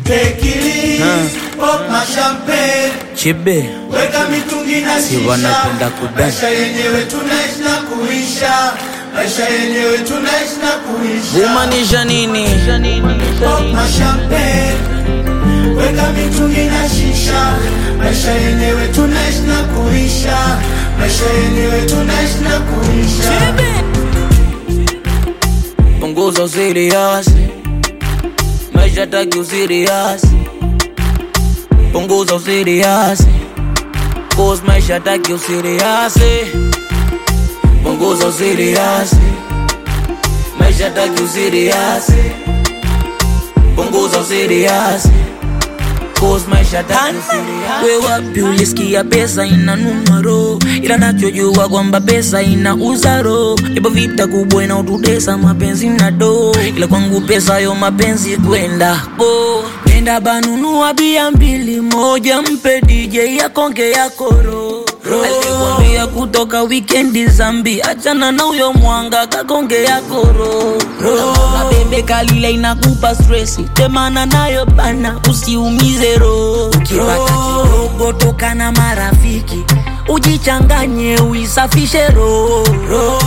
Take it easy, pop my champagne. Chibe Weka mitungi na Si shisha. wanapenda kubang. Maisha yenyewe tunaishi na kuisha. Maisha yenyewe tunaishi na kuisha. kumaanisha nini? Pop my champagne. Weka mitungi na shisha. Maisha yenyewe tunaishi na kuisha. Maisha yenyewe tunaishi na kuisha. Punguza usirias, maisha taki usirias. Punguza usirias, cause maisha taki usirias. Punguza usirias, maisha taki usirias. Punguza usirias, cause maisha taki usirias. We wapi ulisikia pesa ina numero, ila nachojua kwamba pesa ina uzaro. Ipo vita kubwa inaotutesa mapenzi na do, ila kwangu pesa yo mapenzi kwenda ko nenda banunua bia mbili, moja mpe DJ yakonge ya koro alikwambia kutoka wikendi zambi, achana na huyo mwanga kakonge ya koro na bebe kalile inakupa stresi, temana nayo bana, usiumize roho. Ukipata kidogo toka na marafiki, ujichanganye uisafishe roho.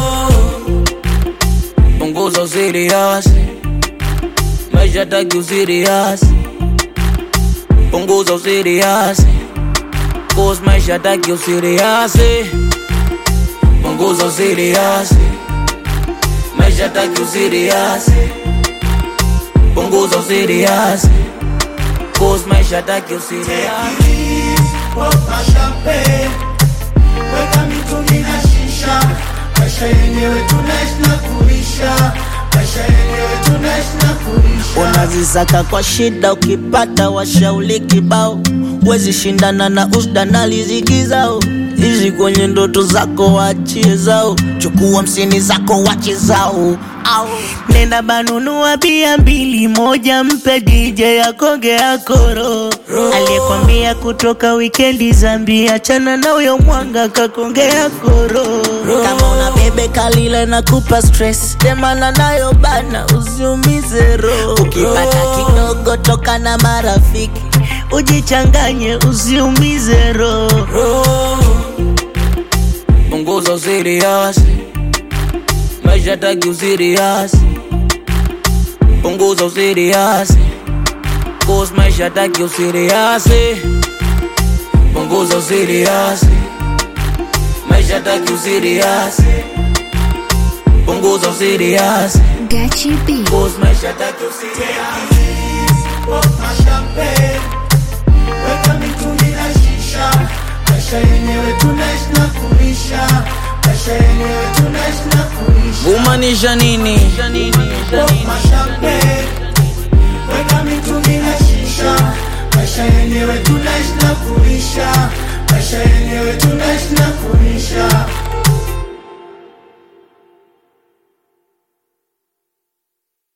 Punguza usirias, maisha taki usirias. Punguza usirias, cause maisha taki usirias. Punguza usirias, maisha taki usirias. Punguza usirias, cause maisha taki usirias. Pop my champagne. Weka mitungi na shisha. Maisha yenyewe tunaishi na kuisha. Maisha yenyewe tunaishi na kuisha. unazisaka kwa shida, ukipata washauli kibao, wezi shindana na usda na riziki zao. Ishi kwenye ndoto zako, wachie zao, chukua msini zako, wache zao. Au nenda banunua bia mbili, moja mpe DJ akonge akoro, aliyekwambia kutoka wikendi Zambi, achana na huyo mwanga kakonge akoro. Kama una bebe kalile na kupa stress, temana nayo bana, usiumize roho. Ukipata kidogo toka na marafiki, ujichanganye, usiumize roho. Punguza usirias, maisha taki usirias. Punguza usirias, cause maisha taki usirias. Punguza usirias, maisha taki usirias. Punguza usirias, Gachi B. cause maisha taki usirias. Pop my champagne. Weka mitungi na shisha. Maisha yenyewe tunaishi na kuisha. Maisha yenyewe tunaishi na kuisha. Kumaanisha nini? Pop my champagne. Weka mitungi na shisha. Maisha yenyewe tunaishi na kuisha. Maisha yenyewe tunaishi na kuisha.